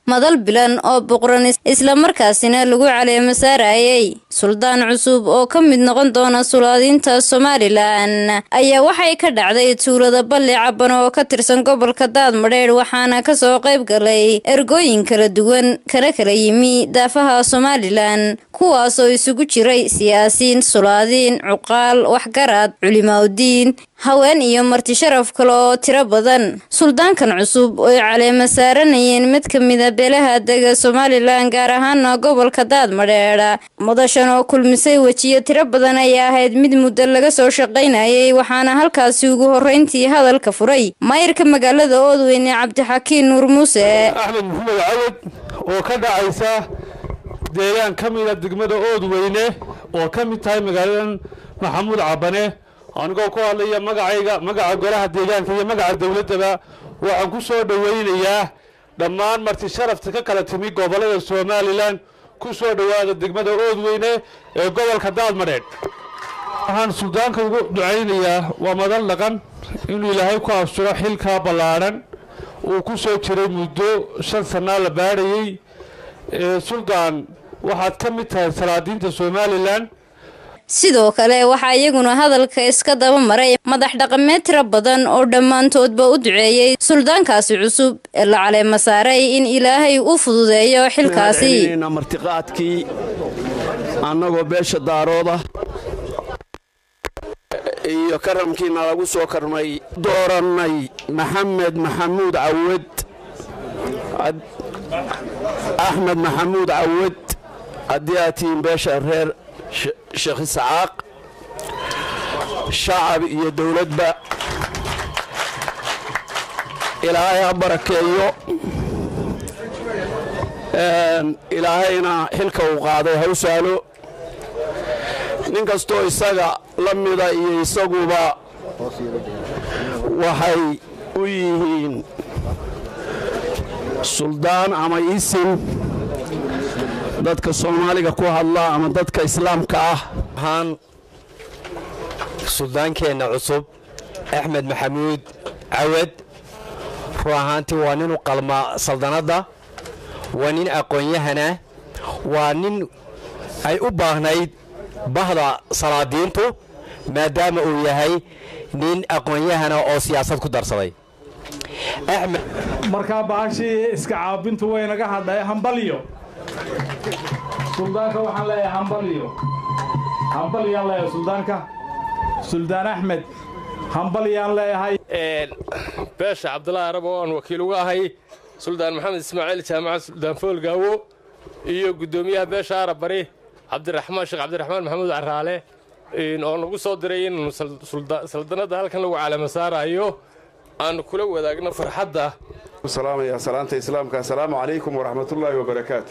madal bilan oo boqran islamarkaasina lagu caleemo saarayay suldaan cusub oo ka mid noqon doona sulaadiinta somalilan ayaa waxay ka dhacday tuulada balli caban oo ka tirsan gobolka daadmadheedh waxaana kasoo qayb galay ergooyin kala duwan kana kala yimi daafaha somalilan kuwaasoo isugu jiray siyaasiin sulaadiin cuqaal waxgarad culimaadudiin haween iyo marti sharaf kale oo tiro badan suldaankan cusub ooy caleemo saaranayeen mid ka mida beelaha dega somalilan gaar ahaana gobolka daadmadheedha mudashan oo kulmisay wejiyo tiro badan ayaa ahayd mid muddo laga soo shaqaynayay waxaana halkaasi ugu horreyntii hadalka furay maayirka magaalada oodweyne cabdixakiin nuur muuse axmed maxamed cawad oo ka dhacaysa deegaan ka mida degmada oodweyne oo ka mid tahay magaaladan maxamuud cabane anigoo ku hadlaya magacayga magaca golaha deegaanka iyo magaca dowladdaba waxaan ku soo dhowaynayaa dhammaan marti sharafta ka kala timi gobollada somalilan ku soo dhowaada degmada oodweyne ee gobolka daadmadheedh waxaan suldaanka ugu ducaynayaa waa madal dhaqan inuu ilaahay ku asturo xilkaa ballaadhan uu ku soo jiray muddo shan sannaa la baadhayey suldaan waxaad ka mid tahay salaadiinta somalilan sidoo kale waxaa iyaguna hadalka iska daba maray madax dhaqameed tiro badan oo dhammaantoodba u duceeyey suldaankaasi cusub ee la caleemo saaray in ilaahay u fududeeyo xilkaasi martiqaadkii annagoo beesha daarooda iyo karamkiina lagu soo karmay doorannay maxamed maxamuud cawad axmed maxamuud cawad haddii aad tihiin beesha reer sheekh isxaaq shacab iyo dowladba ilaahay ha barakeeyo ilaahayna xilka uu qaaday ha u sahlo nin kastoo isaga la mida iyo isaguba waxay u yihiin suldaan ama isin dadka soomaaliga ku hadla ama dadka islaamka ah ahaan suldaankeenna cusub axmed maxamuud cawad run ahaantii waa nin u qalma saldanadda waa nin aqoon-yahana waa nin ay u baahnayd bahda salaadiintu maadaama uu yahay nin aqoon-yahana oo siyaasad ku darsaday markaa baashii iska caabintu waynaga hadhay hambalyo suldaanka waxaan leeyahay hambalyo hambalyaan leeyahay suldaanka suldaan axmed hambalyaan leeyahay beesha cabdulaahi arab oo aan wakiil uga ahay suldaan maxamed ismaaciil jaamaca suldaan foolgaawo iyo guddoomiyaha beesha arab bari cabdiraxmaan sheekh cabdiraxmaan maxamuud caraale oo nagu soo diray inaanu saldanadda halkan lagu caalamo saarayo aanu kula wadaagno farxadda salaamaya salaanta islaamka assalaamu calaykum waraxmatullaahi wabarakaatu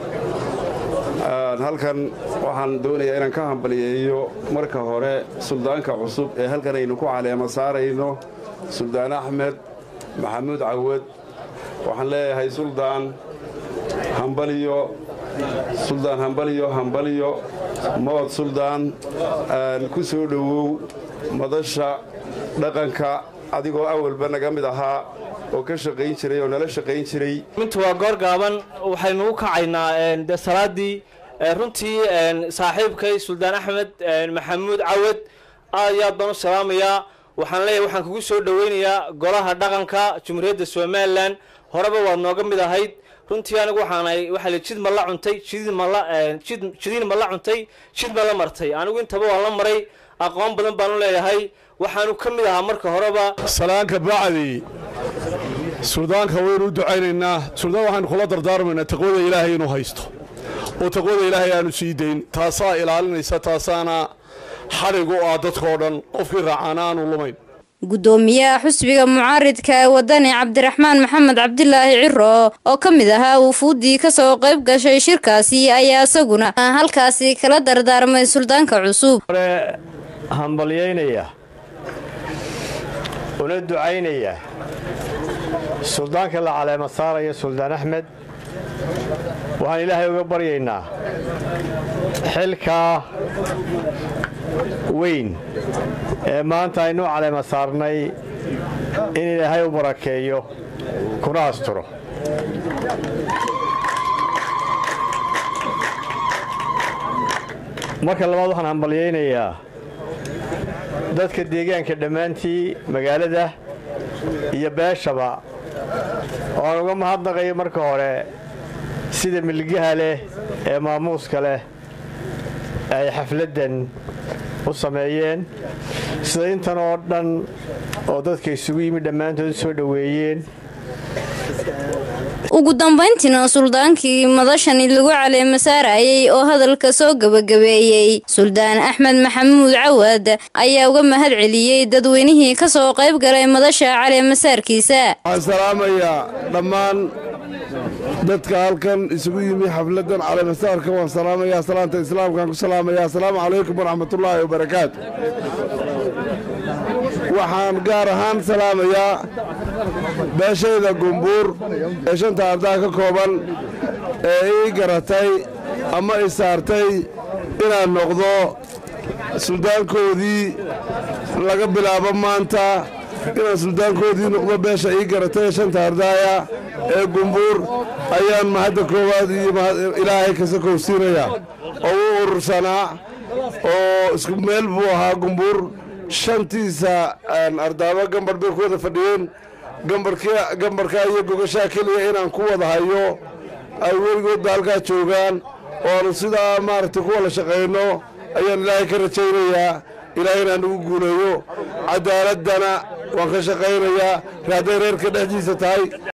halkan waxaan doonayaa inaan ka hambaliyeeyo marka hore suldaanka cusub ee halkan aynu ku caleemo saarayno suldaan axmed maxamuud cawad waxaan leeyahay suldaan hambaliyo suldaan hambaliyo hambaliyo mood suldaan ku soo dhowow madasha dhaqanka adigoo awalba naga mid ahaa oo ka shaqayn jiray oo nala shaqayn jiray mintu waa goor gaaban waxaynu u kacaynaa dee salaaddii runtii saaxiibkay suldaan axmed maxamuud cawad aad iyo aad baan u salaamayaa waxaan leeyahay waxaan kugu soo dhoweynayaa golaha dhaqanka jumhuuriyadda somalilan horeba waad nooga mid ahayd runtii anigu waxaanahay waxaa la jid ma la cuntay jidid ma la jid jidiin ma la cuntay jid ma la martay anigu intaba waan la maray aqoon badan baanu leeyahay waxaanu ka mid ahaa marka horeba salaanka bacdi suldaanka waynu u ducaynaynaa suldaan waxaynu kula dardaarmaynaa taqwada ilaahay inuu haysto oo taqwada ilaahay aanu sii dayn taasaa ilaalinaysa taasaana xadhig u ah dadkao dhan qofkii raacaana aanu lumayn guddoomiyaha xusbiga mucaaridka ee wadani cabdiraxmaan maxamed cabdilaahi ciro oo ka mid ahaa wufuuddii kasoo qayb gashay shirkaasi ayaa isaguna halkaasi kala dardaarmay suldaanka cusub hambalyaynaya una ducaynaya suldaanka la caleema saaraya suldaan axmed waxaan ilaahay uga baryaynaa xilkaa weyn ee maanta aynu caleema saarnay in ilaahay u barakeeyo kuna asturo marka labaad waxaan hambalyaynayaa dadka deegaanka dhammaantii magaalada iyo beeshaba oo aan uga mahadnaqayo marka hore sida milgaha leh ee maamuuska leh ay xafladdan u sameeyeen sida intan oo dhan oo dadka isugu yimid dhammaantood soo dhoweeyeen ugu dambayntiina suldaankii madashani lagu caleema saarayay oo hadalka soo gebagabeeyey suldaan axmed maxamuud cawaad ayaa uga mahad celiyey dadweynihii ka soo qayb galay madasha caleemasaarkiisa waxaan salaamayaa dhammaan dadka halkan isugu yimi xafladdan caleemasaarka waan salaamayaa salaanta islaamkaan ku salaamayaa asalaamu calaykum waraxmatullaahi wabarakaatu waxaan gaar ahaan salaamayaa beeshayda gumbuur ee shanta ardaa ka kooban ee ii garatay ama i saartay inaan noqdo suldaankoodii laga bilaabo maanta inaan suldaankoodii noqdo beesha ii garatay ee shanta ardaaya ee gumbuur ayaan mahadda koowaad iyo ilaahay kasa kowsiinayaa oo u urursanaa oo isku meel buu ahaa gumbuur shantiisa ardaaba gambar bay ku wada fadhiyeen gambarkaa iyo gogashaa keliya inaan ku wada hayo ay weligoodba halkaa joogaan oo aanu sidaa maaragtay ku wada shaqayno ayaan ilaahay ka rajaynayaa ilaahay inaan ugu guuleeyo cadaaladana waan ka shaqaynayaa hadday reerka dhexdiisa tahay